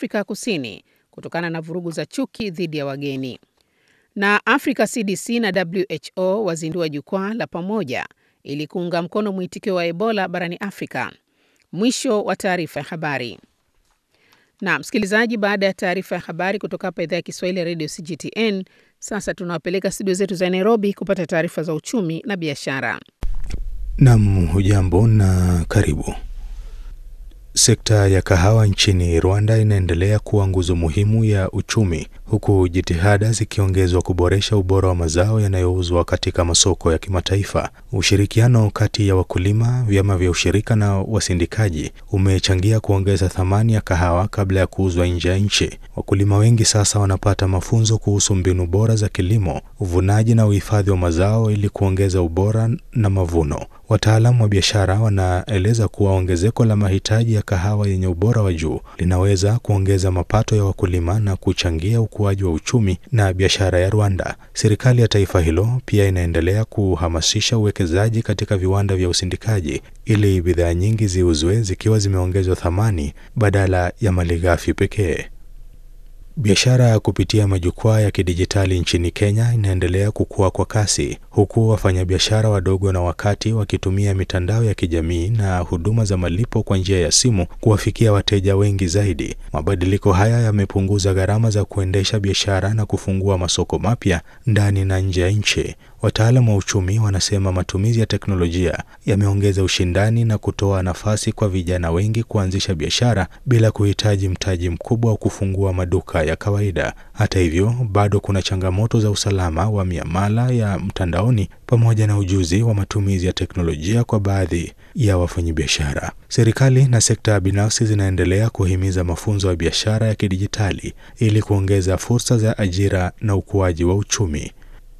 Afrika Kusini kutokana na vurugu za chuki dhidi ya wageni. Na Africa CDC na WHO wazindua jukwaa la pamoja ili kuunga mkono mwitikio wa Ebola barani Afrika. Mwisho wa taarifa ya habari. Na msikilizaji, baada ya taarifa ya habari kutoka hapa idhaa ya Kiswahili ya Radio CGTN, sasa tunawapeleka studio zetu za Nairobi kupata taarifa za uchumi na biashara. Nam, hujambo na karibu. Sekta ya kahawa nchini Rwanda inaendelea kuwa nguzo muhimu ya uchumi huku jitihada zikiongezwa kuboresha ubora wa mazao yanayouzwa katika masoko ya kimataifa. Ushirikiano kati ya wakulima, vyama vya ushirika na wasindikaji umechangia kuongeza thamani ya kahawa kabla ya kuuzwa nje ya nchi. Wakulima wengi sasa wanapata mafunzo kuhusu mbinu bora za kilimo, uvunaji na uhifadhi wa mazao ili kuongeza ubora na mavuno. Wataalamu wa biashara wanaeleza kuwa ongezeko la mahitaji ya kahawa yenye ubora wa juu linaweza kuongeza mapato ya wakulima na kuchangia ukuaji wa uchumi na biashara ya Rwanda. Serikali ya taifa hilo pia inaendelea kuhamasisha uwekezaji katika viwanda vya usindikaji ili bidhaa nyingi ziuzwe zikiwa zimeongezwa thamani badala ya malighafi pekee. Biashara ya kupitia majukwaa ya kidijitali nchini Kenya inaendelea kukua kwa kasi huku wafanyabiashara wadogo na wakati wakitumia mitandao ya kijamii na huduma za malipo kwa njia ya simu kuwafikia wateja wengi zaidi. Mabadiliko haya yamepunguza gharama za kuendesha biashara na kufungua masoko mapya ndani na nje ya nchi. Wataalamu wa uchumi wanasema matumizi ya teknolojia yameongeza ushindani na kutoa nafasi kwa vijana wengi kuanzisha biashara bila kuhitaji mtaji mkubwa wa kufungua maduka ya kawaida. Hata hivyo, bado kuna changamoto za usalama wa miamala ya mtandaoni pamoja na ujuzi wa matumizi ya teknolojia kwa baadhi ya wafanyabiashara. Serikali na sekta binafsi zinaendelea kuhimiza mafunzo ya biashara ya kidijitali ili kuongeza fursa za ajira na ukuaji wa uchumi.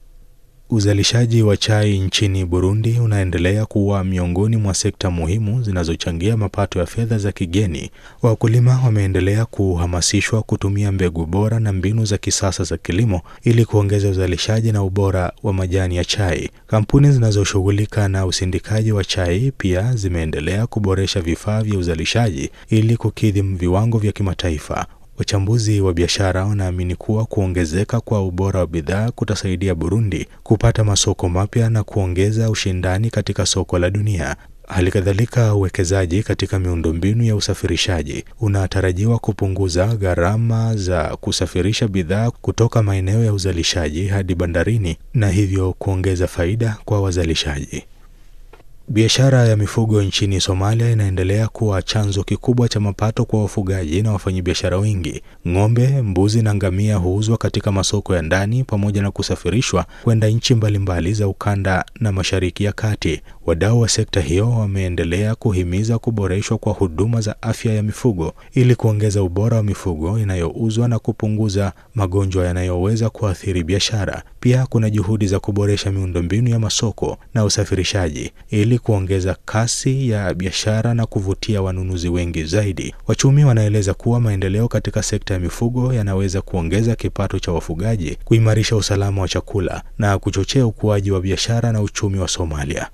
Uzalishaji wa chai nchini Burundi unaendelea kuwa miongoni mwa sekta muhimu zinazochangia mapato ya fedha za kigeni. Wakulima wameendelea kuhamasishwa kutumia mbegu bora na mbinu za kisasa za kilimo ili kuongeza uzalishaji na ubora wa majani ya chai. Kampuni zinazoshughulika na usindikaji wa chai pia zimeendelea kuboresha vifaa vya uzalishaji ili kukidhi viwango vya kimataifa. Wachambuzi wa biashara wanaamini kuwa kuongezeka kwa ubora wa bidhaa kutasaidia Burundi kupata masoko mapya na kuongeza ushindani katika soko la dunia. Hali kadhalika, uwekezaji katika miundombinu ya usafirishaji unatarajiwa kupunguza gharama za kusafirisha bidhaa kutoka maeneo ya uzalishaji hadi bandarini na hivyo kuongeza faida kwa wazalishaji. Biashara ya mifugo nchini Somalia inaendelea kuwa chanzo kikubwa cha mapato kwa wafugaji na wafanyabiashara wengi. Ng'ombe, mbuzi na ngamia huuzwa katika masoko ya ndani pamoja na kusafirishwa kwenda nchi mbalimbali za ukanda na Mashariki ya Kati. Wadau wa sekta hiyo wameendelea kuhimiza kuboreshwa kwa huduma za afya ya mifugo ili kuongeza ubora wa mifugo inayouzwa na kupunguza magonjwa yanayoweza kuathiri biashara. Pia kuna juhudi za kuboresha miundombinu ya masoko na usafirishaji ili kuongeza kasi ya biashara na kuvutia wanunuzi wengi zaidi. Wachumi wanaeleza kuwa maendeleo katika sekta ya mifugo yanaweza kuongeza kipato cha wafugaji, kuimarisha usalama wa chakula na kuchochea ukuaji wa biashara na uchumi wa Somalia.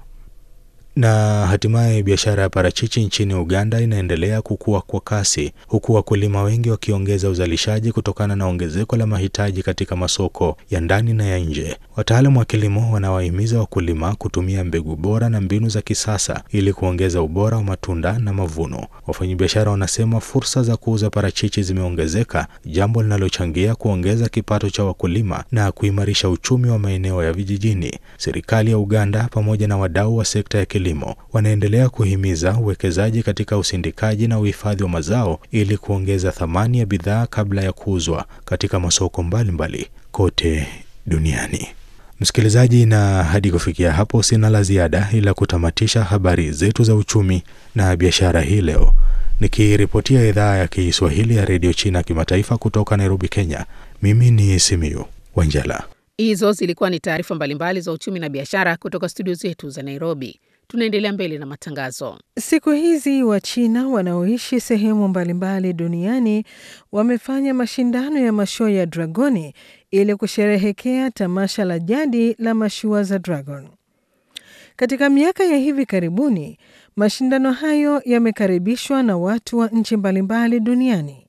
Na hatimaye biashara ya parachichi nchini Uganda inaendelea kukua kwa kasi huku wakulima wengi wakiongeza uzalishaji kutokana na ongezeko la mahitaji katika masoko ya ndani na ya nje. Wataalamu wa kilimo wanawahimiza wakulima kutumia mbegu bora na mbinu za kisasa ili kuongeza ubora wa matunda na mavuno. Wafanyabiashara wanasema fursa za kuuza parachichi zimeongezeka, jambo linalochangia kuongeza kipato cha wakulima na kuimarisha uchumi wa maeneo ya vijijini. Serikali ya Uganda pamoja na wadau wa sekta ya kilimo wanaendelea kuhimiza uwekezaji katika usindikaji na uhifadhi wa mazao ili kuongeza thamani ya bidhaa kabla ya kuuzwa katika masoko mbalimbali mbali kote duniani. Msikilizaji, na hadi kufikia hapo sina la ziada ila kutamatisha habari zetu za uchumi na biashara hii leo, nikiripotia idhaa ya Kiswahili ya redio China kimataifa kutoka Nairobi, Kenya. Mimi ni Simiyu Wanjala. Hizo zilikuwa ni taarifa mbalimbali za uchumi na biashara kutoka studio zetu za Nairobi. Tunaendelea mbele na matangazo. Siku hizi Wachina wanaoishi sehemu mbalimbali duniani wamefanya mashindano ya mashua ya dragoni ili kusherehekea tamasha la jadi la mashua za dragon. Katika miaka ya hivi karibuni, mashindano hayo yamekaribishwa na watu wa nchi mbalimbali duniani.